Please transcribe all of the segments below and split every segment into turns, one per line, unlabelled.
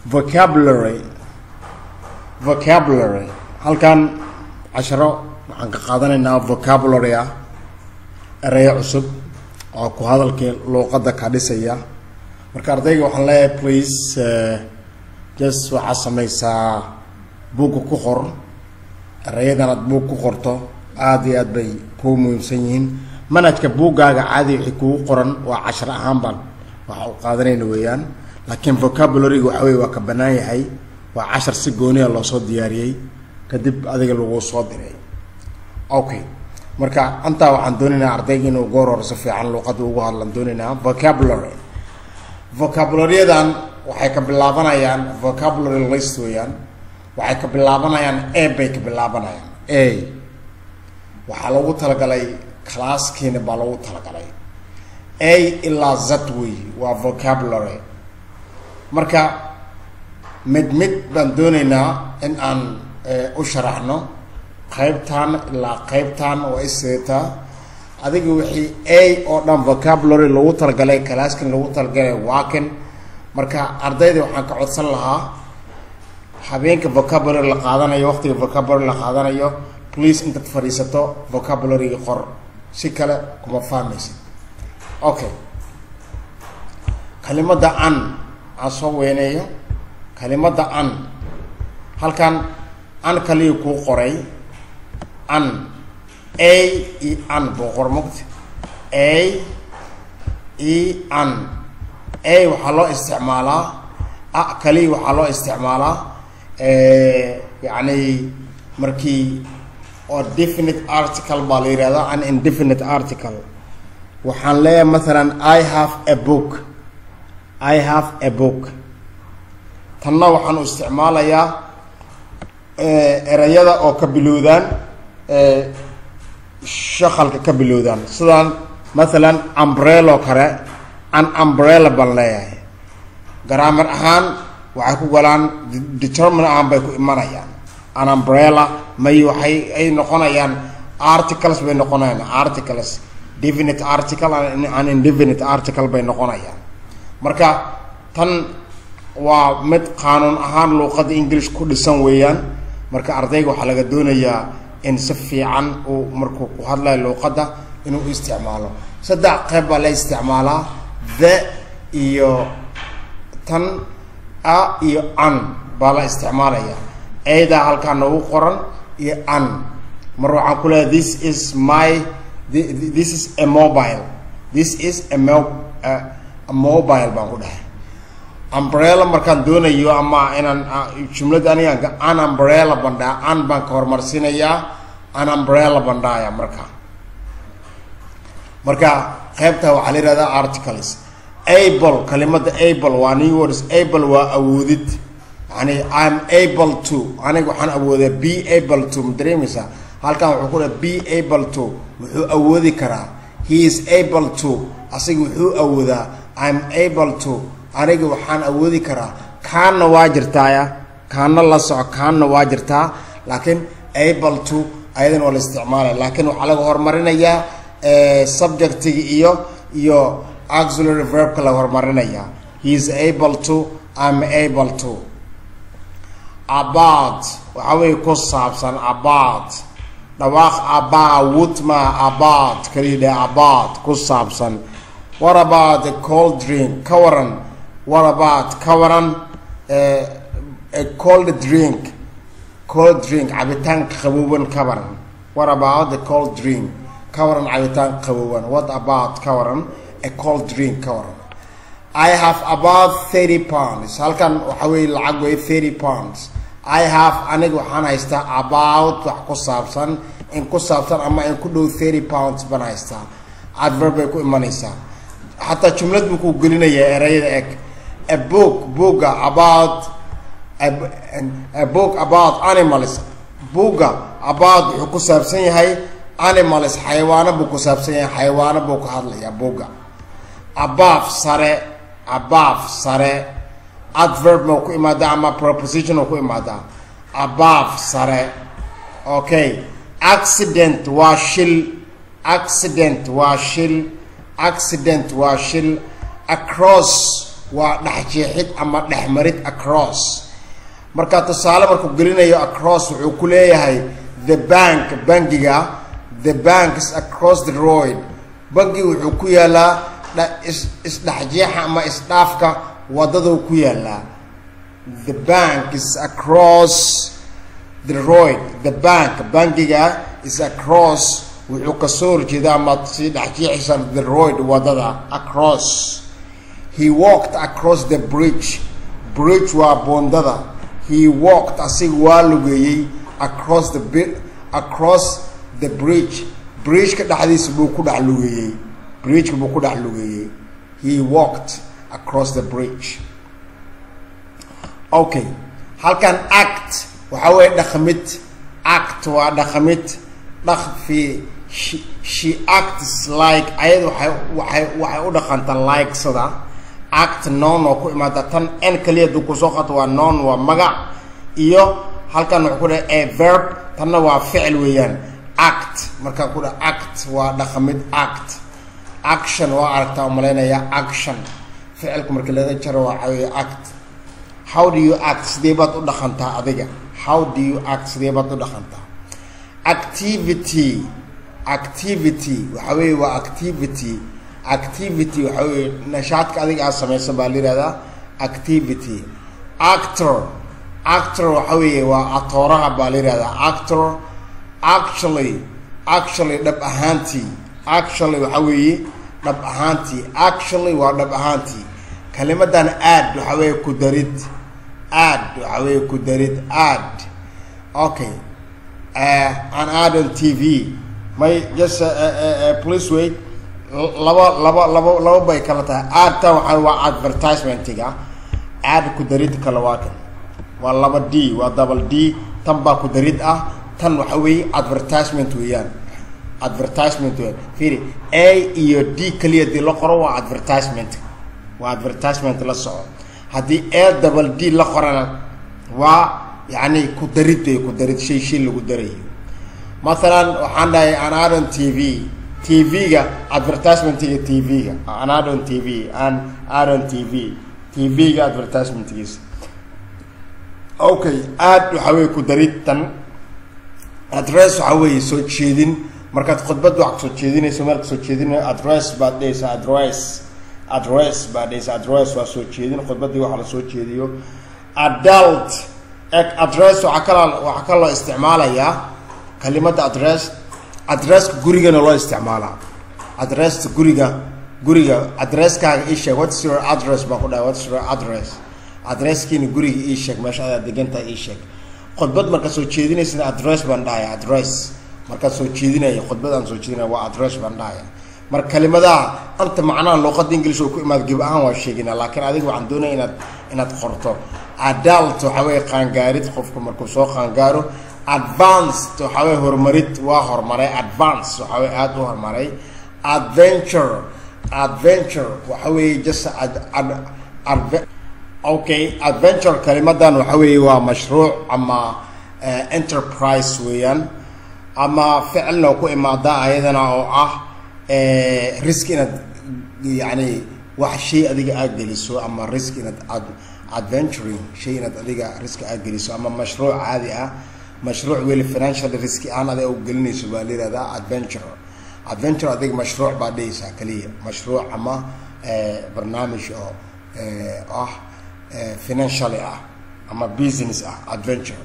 vocabulary vocabulary halkan casharo waxaan ka qaadanaynaa vocabulary ah ereyo cusub oo ku hadalkii luuqadda ka dhisaya marka ardayga waxaan leeyahay please just waxaad samaysaa buugga ku qor erayadan aad buug ku qorto aada iyo aad bay kuu muhiimsan yihiin manhajka buuggaaga caadi wixii kugu qoran waa cashar ahaan baan waxa u qaadanayna weeyaan laakiin vocabularyga waxa weye waa ka bannaan yahay waa cashar si gooniya loosoo diyaariyey kadib adiga lagu soo diray okay marka antaa waxaan doonaynaa ardayga inuu goor hore si fiican luuqadda ugu hadlan doonaynaa vocabulary vocabularyyadan waxay ka bilaabanayaan vocabulary list weeyaan waxay ka bilaabanayaan a bay ka bilaabanayaan a waxaa loogu talagalay classkiina baa loogu talagalay a ilaa z wey waa vocabulary marka mid mid baan doonaynaa in aan u sharaxno qaybtan ilaa qaybtan waa iseetaa adiga wixii a oo dhan vocabulary lagu talagalay claskin lagu talagalay waakin marka ardayda waxaan ka codsan lahaa habeenka vocabulary la qaadanayo waqtiga vocabulary la qaadanayo please intaad fadhiisato vocabularyga qor si kale kuma fahmaysid okay kalimada an aan soo weyneeyo kalimada an halkan an kaliya kuu qoray an a e an buu qor mogta a e an a waxaa loo isticmaalaa a kaliya waxaa loo isticmaalaa yacni markii oo definite article baa la yihahdaa an indefinite article waxaan leeyahay mathalan i have a book i have a book tanna waxaan u isticmaalayaa erayada oo ka bilowdaan shaqalka ka bilowdaan sidaan mathalan umbrello kale an umbrella baan leeyahay garaamar ahaan waxay ku galaan determine ahaan bay ku imanayaan an umbrella may waxay ay noqonayaan articles bay noqonayaan articles definite article an indefinite article bay noqonayaan marka tan waa mid qaanuun ahaan luuqadda english ku dhisan weeyaan marka ardayga waxaa laga doonayaa in si fiican uu markuu ku hadlayo luuqadda inuu u isticmaalo saddex qeyb baa la isticmaalaa the iyo tan a iyo an baa la isticmaalaya eedaa halkaa noogu qoran iyo an mar waxaan ku leeyahay this is my this is a mobile this is a mo a mobile baan ku dhahay umbrella markaan doonayo ama inaan jumlada aniga an umbrella bandhaa an baan ka horumarsinayaa an umbrella bandhaaya marka marka qeybta waxaa la yihahdaa articles able kalimada able waa new words able waa awoodid yani im able to aniga waxaan awoodaa be able to ma dareemaysaa halkan wuxuu ku dhaha be able to wuxuu awoodi karaa he is able to asiga wuxuu awoodaa im able to aniga waxaan awoodi karaa kaanna waa jirtaaya kaanna la soco kaanna waa jirtaa laakiin able to ayadan waa la isticmaalaya laakiin waxaa laga horumarinayaa subjectiga iyo iyo auxiliary verbka laga horumarinayaa he is able to im able to about waxaa weeye ku saabsan about dhawaaq about ma about kaliya dhe about ku saabsan what about a cold drink ka waran what about ka waran a cold drink cold drink cabitaanka qabooban ka waran what about the cold drink ka waran cabitaanka qabooban what about ka waran a cold drink ka waran i have about thirty pounds halkan waxa weeye lacag wey thirty pounds i have aniga waxaan haystaa about wax ku saabsan in ku saabsan ama in ku dhow thirty pounds baan haystaa adverb bay ku imanaysaa xataa jumlad buu ku gelinayaa erayada eg a book booga about a book about animals booga about wuxuu ku saabsan yahay animals xayawaano buu ku saabsan yahay xayawaano buu ka hadlayaa booga above sare above sare adverb ma ku imaadaa ama proposition oo ku imaadaa above sare okay accident waa shil accident waa shil accident waa shil across waa dhexjeexid ama dhexmarid across marka tusaale markuu gelinayo across wuxuu ku leeyahay the bank bangiga the bank is across the road bangi wuxuu ku yaalaa isdhexjeexa ama isdhaafka wadaduu ku yaalaa the bank is across the road the bank bangiga is across wuxuu kasoo horjeeda ama sii dhexjeexaysan the road wadada across he walked across the bridge bridge waa boondada he walked asiga waa lugeeyey across the across the bridge bridgeka dhexdiisa buu ku dhex lugeeyey bridgeka buu ku dhex lugeeyey he walked across the bridge okay halkan act waxaa weeye dhaqmid act waa dhaqmid dhaqfi she, she acts like ayada waxay waxay waxay u dhaqantaa like sida act non oo ku imaada tan n kaliya duu kusoo qato waa non waa magac iyo halkan wuxuu ku dhaha a verb tanna waa ficil weeyaan act markaa ku dhaha act waa dhaqamid act action waa aragtaa umalaynaya action ficilku marka laga jaro waa cawiya act how do you act sidee baad u dhaqantaa adiga how do you act sidee baad u dhaqantaa activity activity waxa weeye waa activity activity waxa weeye nashaadka adiga aad samaysa baa la yihahdaa activity actor actor waxa weeye waa atooraha baa la yihahdaa actor actually actually dhab ahaantii actually waxa weeye dhab ahaantii actually waa dhab ahaantii kalimadan aad waxa weeye ku darid aad waxa weeye ku darid aad okay uh, an ad on tv may just uh, uh, uh, please wait laba laba laba laba bay kala tahay aadta waxa waa advertisementiga aad ku darid kale waa kan waa laba d waa double d tan baa ku darid ah tan waxa weeye advertisement weeyaan advertisement weeyaan fiiri a iyo d kaliya dii la qoro waa advertisement waa advertisement la soco haddii a double d la qorana waa yani ku darid wey ku darid shay shay lagu darayo mathalan waxaan dhahay anadon t v t v-ga advertisementiga t v-ga anadon t v an adon t v t v-ga advertisementgiisa okay aad waxa weye ku darid tan address waxa weeye soo jeedin markaad khudbad wax soo jeedinayso meel kasoo jeedinayo address baad dhehaysaa address address baad dhehaysaa address waa soo jeedin khudbadii waxa la soo jeediyo adult address waxaa kala waxaa kaloo isticmaalayaa kalimada address addresska gurigana loo isticmaalaa addressa guriga guriga addresskaaga ii sheeg what's your address baan ku dhahay what's your address addresskiina guriga ii sheeg meesha adaa degantaa ii sheeg khudbad markaad soo jeedinaysana address baan dhahaya address markaad soo jeedinaya khudbad aan soo jeedinaya waa address baan dhahaya marka kalimadaha anta macnaha luuqada english oo ku imaad geb ahaan waa sheegina laakiin adiga waxaan doonaya inaad inaad qorto adult waxa weye qaangaarid qofku markuu soo qaangaaro advanced waxa weye horumarid waa horumaray advance waxa weye aada u horumaray adventure adventure waxa weeye just ad, ad, ad, okay adventure kalimadan waxa weeye waa mashruuc ama uh, enterprise weeyaan ama ficilna ku imaadaa ayadana oo ah risk inaad yani wax shay adiga aad geliso ama risk inaad ad adventuring shay inaad adiga risk aad geliso ama mashruuc caadi ah mashruuc weli financial risk aan adiga u gelinayso baa la yihahdaa adventure adventure adiga mashruuc baa dhehaysaa kaliya mashruuc ama barnaamij oo ah financially ah ama business ah adventure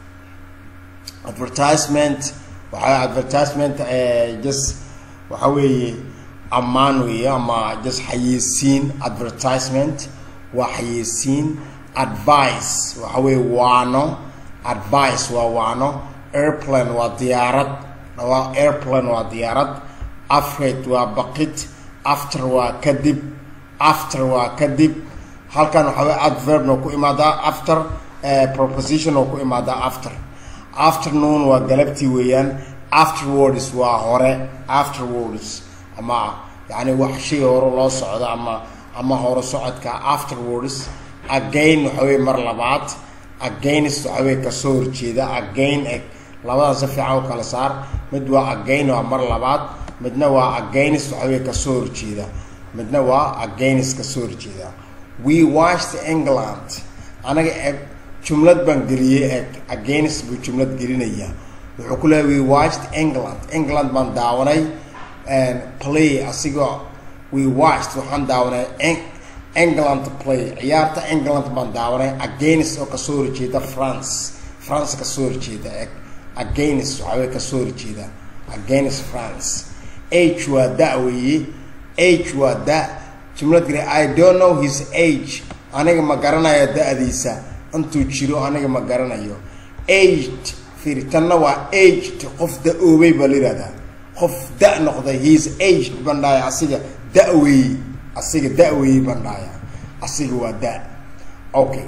advertisement waxaa advertisement just waxa weeye ammaan weeye ama just xayeysiin advertisement waa xayeysiin advice waxa weeye waano advice waa waano airplane waa diyaarad waa airplane waa diyaarad afraid waa baqid after waa kadib after waa kadib halkan waxa weye adverbna ku imaadaa after proposition oo ku imaadaa after afternoon waa galabtii weeyaan afterwards waa hore afterwards ama yani wax shay hore loo socdo ama ama hore socodka afterwards again waxa weye mar labaad against waxa weye kasoo horjeeda again eg labadaas si fiican u kala saar mid waa again waa mar labaad midna waa against waxa weye kasoo horjeeda midna waa against kasoo horjeeda we watched england anaga jumlad baan geliyey against buu jumlad gelinaya wuxuu ku leehay we watched england england baan daawanay play asigoo we watched waxaan daawanay england play ciyaarta england baan daawanay against oo kasoo horjeeda france france kasoo horjeeda against waxaa wey kasoo horjeeda against france age waa da weeye age waa da jumlad geli i don't know his age aniga ma garanayo da-diisa intuu jiro aniga ma garanayo aged fiiri tanna waa aged qof da-oobay baa la yihahdaa qof da noqday his aged baan dhahaya asiga da-weeye asiga da-weeye baan dhahaya asiga waa da okay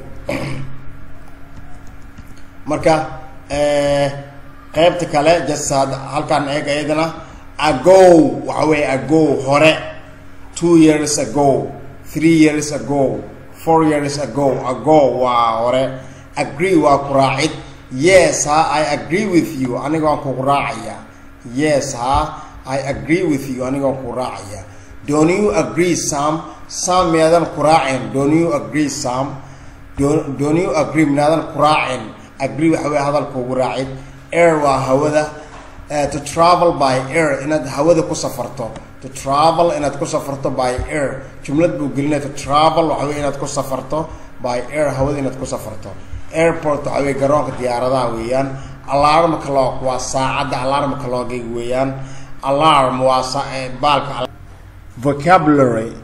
marka qaybta kale jasad halkaan eeg iyadana ago waxa weeye ago hore two years ago three years ago four years ago ago waa hore agree waa ku raacid yes ha i agree with you aniga waan kugu raacaya yes ha i agree with you aniga waan kugu raacaya don't you agree sam sam miyaadan ku raacin don't you agree sam don't you agree miyaadan ku raacin agree waxa wey hadalka ugu raacid air waa hawada to travel by air inaad hawada ku safarto to travel inaad ku safarto by air jumlad buu gelinaya to travel waxa wey inaad ku safarto by air hawada inaad ku safarto airport waxa wey garoonka diyaaradaha weeyaan alarm clock waa saacadda alarm clockga weeyaan alarm waa baalka vocabulary